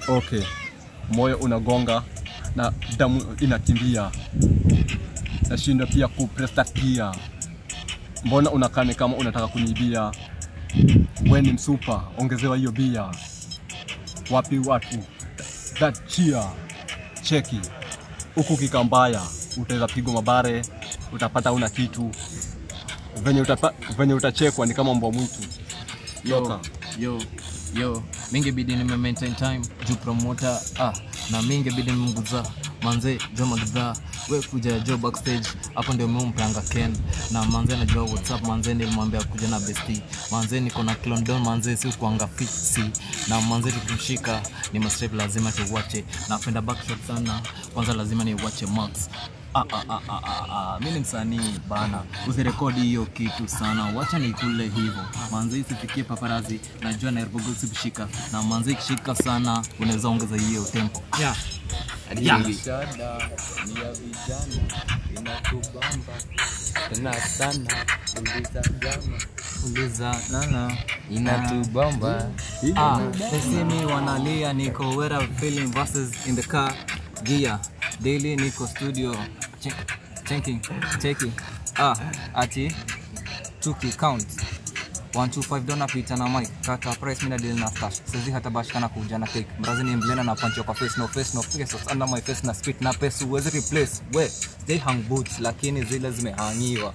okay moyo unagonga na damu inakimbia nashindwa pia kuprestatia mbona unakane kama unataka kuniibia we ni msupa ongezewa hiyo bia wapi watu that cheer cheki huku kikambaya utaweza pigwa mabare utapata una kitu venye, utapa, venye utachekwa ni kama mbwa mwitu yo yo yo mingebidi nime maintain time juu promoter ah na mingebidi nimguza manze jo magdha we kuja jo backstage hapo ndio meumpanga ken na manze anajua whatsapp manze nilimwambia kuja na besti manze niko na clondon manze si kuanga fiksi na manze tukimshika ni mastrep lazima tuwache napenda backshot sana kwanza lazima niwache max Ah, ah, ah, ah, ah, ah. mi ni msanii bana usirekodi hiyo kitu sana wacha nikule hivyo manzi isifikie paparazi najua nairobogosi kushika na manzi ikishika sana unaweza ongeza hiyo tempo yeah. Yeah. Shada ni ya vijana inatubamba tena sana, uliza jama uliza nana inatubamba. Ah, they see me wanalia niko where I'm feeling verses in the car gear daily niko studio Check- checking checking ah ati tuki count 125 dona pita na mic kata price mina deal na stash sisi hata bashikana kuja na cake mrazi ni mblena na punch kwa face no face no face so under my face na spit na pesa uwezi replace we they hang boots lakini zile zimehangiwa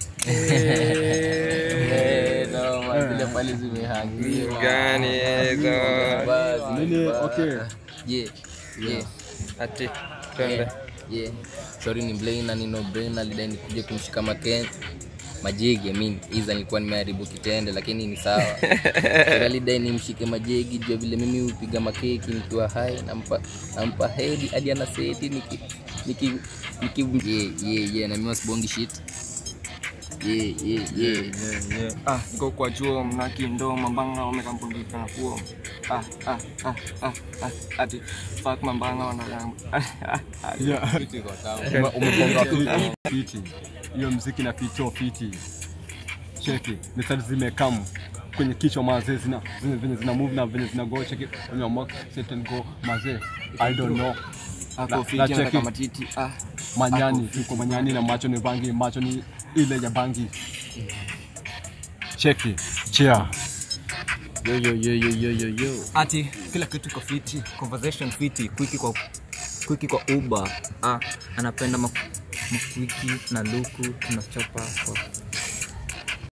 Eh, noma, zile pale zimehangiwa. Gani hizo? Basi, nini okay yeah, yeah. Ati twende. yeah. sorry ni Blaine na nino brain alidai nikuje kumshika maken majegi I mean iza nilikuwa nimeharibu kitende lakini ni sawa Sorry, alidai nimshike majegi jua vile mimi hupiga makeki nikiwa hai nampa nampa hedi hadi ana seti niki niki niki yeah, yeah, yeah. na mimi wasibongi shit yeah, yeah, yeah. Ah, niko kwa chuo mnaki ndo mambanga wamekampundika na kuo. Ah, ah, ah, ah, ah, ati fuck mambanga wanadamu. Yeah. Ume- umegonga fiti, fiti hiyo mziki na kicho fiti cheki mistari zimekamu kwenye kichwa mazee zina zina- venye zina move na venye zina go cheki on your mark set and go mazee i don't know Na- Ako na fiti anataka cheki matiti. Ah, manyani tuko manyani na macho ni bangi macho ni ile ya bangi cheki chia yo yo yo yo yo yo yo ati kila kitu iko fiti conversation fiti kwiki kwa kwiki kwa uba ah, anapenda mak- makwiki na luku tunachapa kwa